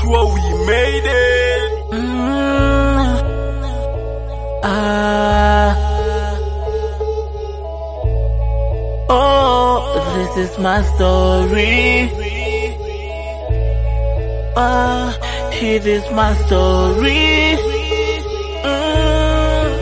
sure we made it. Mm. Ah. Oh, this is my story. Ah, it is my story. Mm.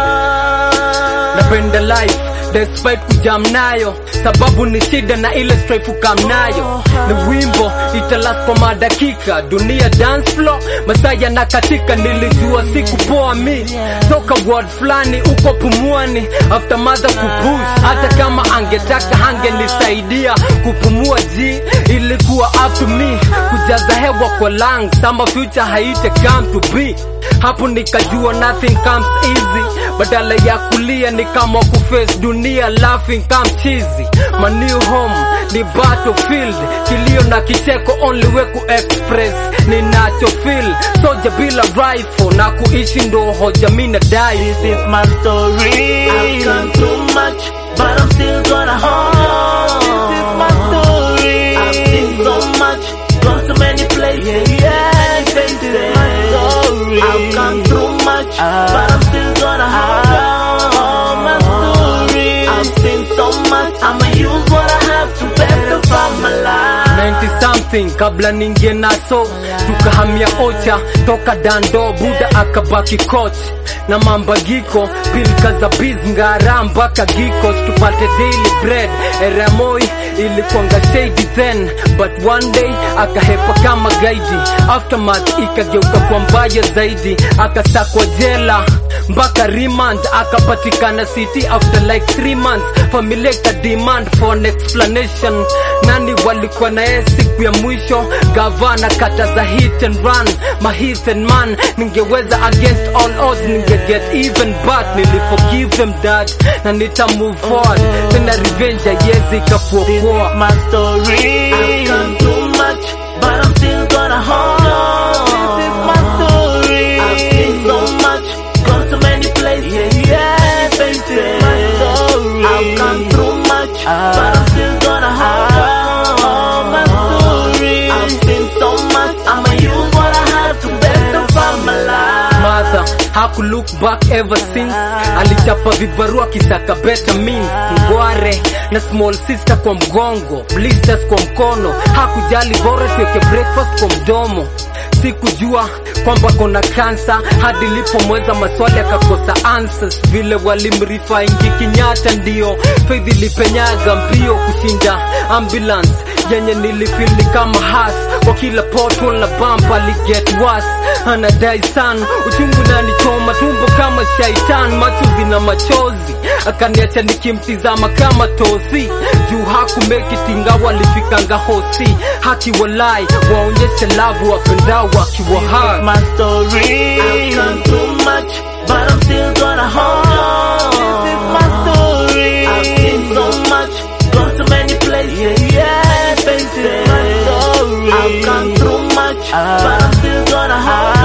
Ah. napenda life despite kujam nayo sababu ni shida na ile strife kam nayo ni wimbo italas kwa madakika dunia dance floor masaa yanakatika nilijua siku poa mi toka word fulani uko pumuani after mother kupush hata kama angetaka hangenisaidia kupumua ji ilikuwa up to me kujaza hewa kwa lungs ama future haite come to be hapo nikajua nothing comes easy badala ya kulia ni kama kuface dunia laughing come cheesy my new home ni battlefield kilio na kicheko only way ku express ninacho feel soja bila rifle na kuishi ndo hoja mina die This is my story. I've gone too much, but I'm still gonna hold on. This is my story. I've seen so much, gone to many places, yeah, This is my story. I've gone through much, but I'm still gonna hold on. My story. I've seen so much, I'ma use what I have to better from my life. 90 something kabla ningie naso tukahamia ocha toka dando buda akabaki coach na mambagiko pilka za biz ngara mpaka gikos tupate daily bread eramoi ilikuanga shady then but one day akahepa kama gaidi aftermath ikageuka kwa mbaya zaidi akasakwa jela mpaka remand akapatikana city after like 3 months familia ika demand for an explanation nani walikuwa na yeye siku ya mwisho gavana kata za hit and run my hit and man ningeweza against all odds ninge get even but niliforgive them dad na nita move forward tena revenge yezi This ikakuokoa is my story. I've gone too much, but I'm still gonna hold on. This is my story. I've seen so much, gone to many places, yeah, This is my story. I've gone through much, but I'm still gonna hold on. My story. I've seen so much, I'ma use what I have to better from my life. mother haku look back ever since alichapa vibarua kisaka better means ngware na small sister kwa mgongo blisters kwa mkono hakujali bora tuweke breakfast kwa mdomo sikujua kwamba kona kansa hadi lipomweza maswali akakosa answers vile walimrifa ingi kinyata ndio faith ilipenyaga mbio kushinda ambulance yenye nilifeel ni kama has kwa kila pothole na bump aliget worse anadai san uchungu nanichoma tumbo kama shaitan macho zina machozi akaniacha nikimtizama kama tosi juu hakumekitinga walifikanga hosi haki walai waonyeshe lavu wapendao wakiwa hai my story. I've gone too much, but I'm still gonna hold on. This is my story. I've seen so much, gone to many places, yeah, This is my story. I've gone through much, but I'm still gonna hold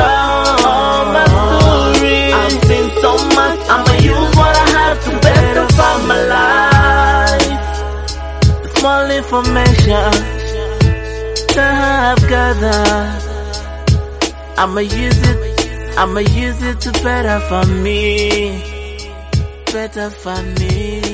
on. My story. I've seen so much, I'ma use what I have to better from my life. Small information that I've gathered. I'ma use it, I'ma use it to better for me, better for me.